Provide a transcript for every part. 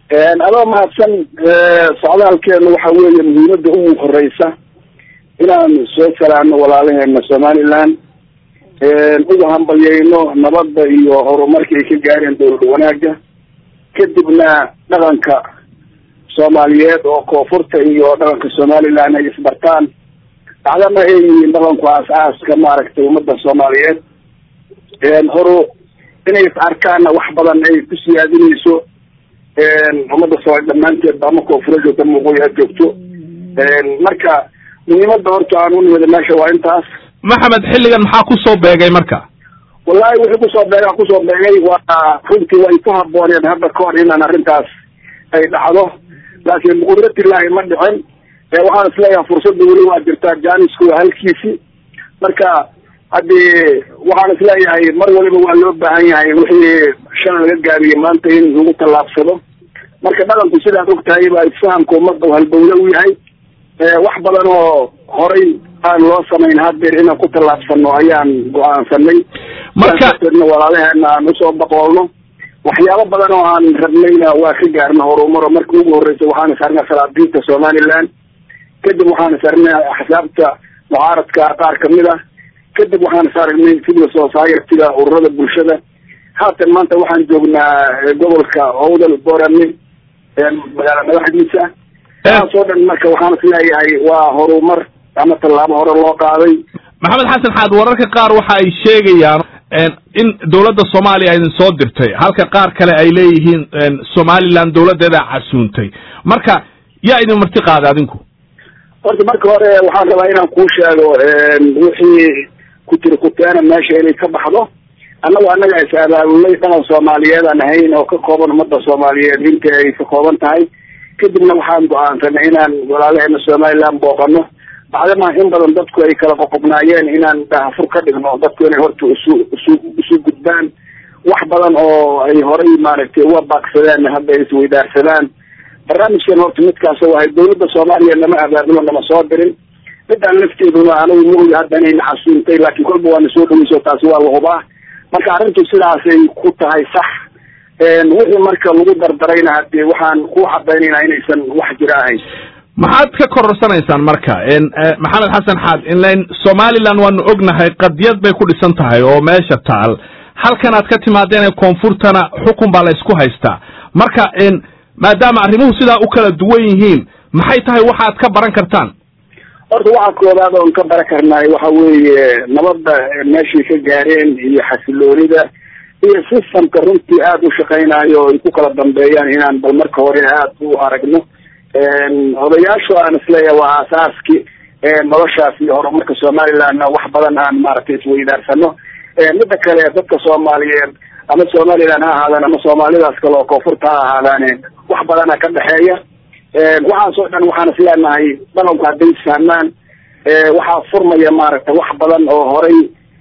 adoo mahadsan socdaalkeenu waxa weeye muhiimada ugu horeysa inaan soo salaano walaalaheena somaliland uga hambalyeyno nabadda iyo horumarka ay ka gaareen dowlad wanaaga kadibna dhaqanka soomaaliyeed oo koonfurta iyo dhaqanka somaliland ay isbartaan dacdana ay yihiin dhaqanku aas-aaska maaragtay ummadda soomaaliyeed horu inay is arkaanna wax badan ay ku siyaadinayso ummadda soomaali dhamaanteedba ama koonfura joogta muuqooy ha joogto marka muhiimada horta aan unimida meesha waa intaas maxamed xilligan maxaa kusoo beegay marka wallahi wixii kusoo beega kusoo beegay waa runtii way ku habooneen hadda ka hor inaan arrintaas ay dhacdo laakiin biqudratillahi ma dhicin waxaan isleeyahay fursadda weli waa jirtaa janisku waa halkiisi marka haddii waxaan isleeyahay mar waliba waa loo baahan yahay wixii shan laga gaabiyey maanta in lagu tallaabsado marka dhaqanku sidaad og tahay baa isfahamka ummadda u halbowle u yahay wax badan oo horay aan loo samayn haddeer inaan ku tallaabsano ayaan go-aansanay markaana walaalaheena aan usoo baqoolno waxyaabo badan oo aan rabnayna waa ka gaarna horumaro marka ugu horeysa waxaan isarnay salaadiinta somaliland kadib waxaan isarnay axsaabta mucaaradka qaar kamid ah kadib waxaan isaragnay civil society-ga ururada bulshada haatan maanta waxaan joognaa gobolka owdal borame magaala madaxdiisa taas oo dhan marka waxaan isleeyahay waa horumar ama tallaabo hore loo qaaday maxamed xasan xaad wararka qaar waxa ay sheegayaan in dowladda soomaaliya idin soo dirtay halka qaar kale ay leeyihiin somaliland dowladdeeda casuuntay marka yaa idin marti qaaday adinku horta marka hore waxaan rabaa inaan kuu sheego wixii ku tiri kuteena meesha inay ka baxdo annagu annaga is abaabulnay dhaqan soomaaliyeed aan ahayn oo ka kooban ummadda soomaaliyeed inta ay ka kooban tahay kadibna waxaan go-aansanay inaan walaalaheena somaliland booqano bacdama in badan dadku ay kala qoqobnaayeen inaan dahafur ka dhigno dadku inay horta isu isu isu gudbaan wax badan oo ay horay maaragtay uga baaqsadeen hadda ay isweydaarsadaan barnaamijkan horta midkaas oo ahay dowladda soomaaliya nama abaabulo nama soo dirin midaan lafteeduna anigu maogi hadda inay naxasuuntay laakiin kolba waana soo dhaweyso taasi waa la hubaa marka arrintu sidaasay ku tahay sax wixii marka lagu dardarayna hadee waxaan ku cadaynayna inaysan wax jira ahayn maxaad ka kororsanaysaan marka maxamed xasan xaad inlan somaliland waanu ognahay qadiyad bay ku dhisan tahay oo meesha taal halkan aad ka timaadeen koonfurtana xukun baa la isku haystaa marka maadaama arrimuhu sidaa u kala duwan yihiin maxay tahay waxaad ka baran kartaan horta waxa koobaad oon ka baran karnaay waxa weeye nabadda meeshay ka gaareen iyo xasiloonida iyo systemka runtii aada u shaqaynayo ay ku kala dambeeyaan inaan bal marka hore aada u aragno odayaashu aan isleeyahay waa aasaaski noloshaas iyo horumarka somalilandna wax badan aan maaragtay isweydaarsano mida kale dadka soomaaliyeed ama somaliland ha ahaadaan ama soomaalidaas kale oo koonfurta ha ahaadaane wax badana ka dhexeeya waxaas oo dhan waxaan isleenahay dhaqanku hadday isfahmaan waxaa furmaya maaragtay wax badan oo horay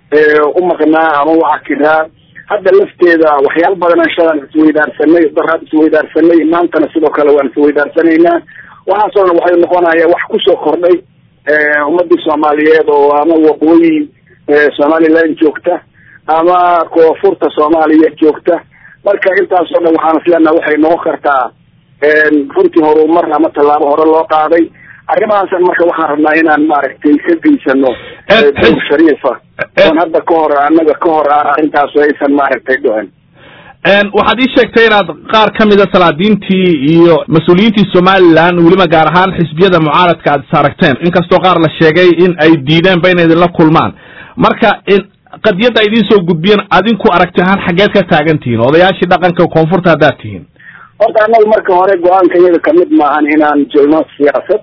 u maqnaa ama u cakiraa hadda lafteeda waxyaalo badan shalan isweydaarsanay daraad isweydaarsanay maantana sidoo kale waan isweydaarsanayna waxaasoo dhan waxay noqonaya wax kusoo kordhay ummadii soomaaliyeed oo ama waqooyi somaliland joogta ama koonfurta soomaaliya joogta marka intaasoo dhan waxaan isleenaha waxay noqon kartaa runtii horumar ama tallaabo hore loo qaaday arrimahaasan marka waxaan rabnaa inaan maaragtay ka geysano dowr shariifa oon hadda ka hor annaga ka hor ah arrintaas aysan maaragtay dhicin waxaad ii sheegtay inaad qaar ka mida salaadiintii iyo mas-uuliyiintii somaliland weliba gaar ahaan xisbiyada mucaaradka aad is aragteen inkastoo qaar la sheegay in ay diideenba inay idinla kulmaan marka qadiyadda idiin soo gudbiyeen adinku aragti ahaan xaggeed ka taagan tihiin odayaashii dhaqanka koonfurta haddaad tihiin horta annagu marka hore go-aanka iyaga kamid maahan inaan jelno siyaasad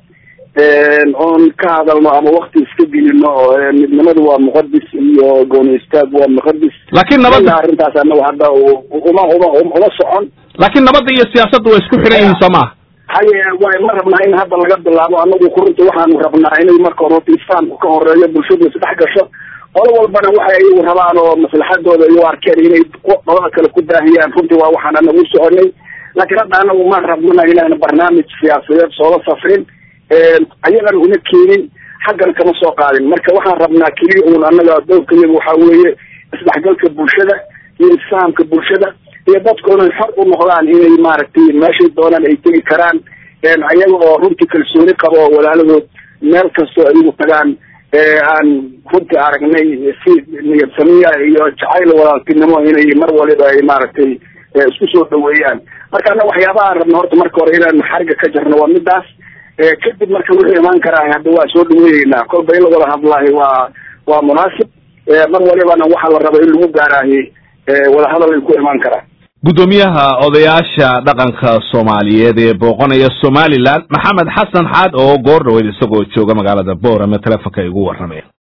oon ka hadalno ama wakti iska gelino midnimadu waa muqadis iyo gooni istaag waa muqadis laakiin nabadda arrintaas anagu hadda uma uma uma socon laakiin nabadda iyo siyaasadda way isku xidhan yihiin soo maha haye way ma rabnaa in hadda laga bilaabo anagu kurunta waxaanu rabnaa inay marka hore horta isfahamku ka horeeyo bulshadu isdhex gasho qolo walbana waxay iyagu rabaan oo maslaxadooda iyo arkeen inay qolada kale ku daahiyaan runtii waa waxaan anagu u soconay laakiin hadda anagu ma rabnana inaan barnaamij siyaasadeed soola safrin ayagan una keenin xaggana kama soo qaadin marka waxaan rabnaa keliya uun annaga dowrka iyaga waxaa weeye isdhexgalka bulshada iyo isfahamka bulshada iyo dadku inay xor u noqdaan inay maaragtay meeshay doonaan ay tegi karaan ayaga oo runtii kalsooni qabo walaalahood meel kastoo ayagu tagaan aan runtii aragnay si niyad samiya iyo jacayl walaaltinimo inay mar waliba ay maaragtay isku soo dhaweeyaan marka ana waxyaabaha aan rabno horta marka hore inaan xariga ka jarno waa midaas kadib marka wuxuu imaan karaa hadda waa soo dhaweeyeynaa kolba in lawada hadlaahi waa waa munaasib mar walibana waxaa la raba in lagu gaaraahi wadahadal ay ku imaan karaan guddoomiyaha odayaasha dhaqanka soomaaliyeed ee booqanaya somalilan maxamed xasan xaad oo goor dhaweyd isagoo jooga magaalada boorame telefonka igu warramaya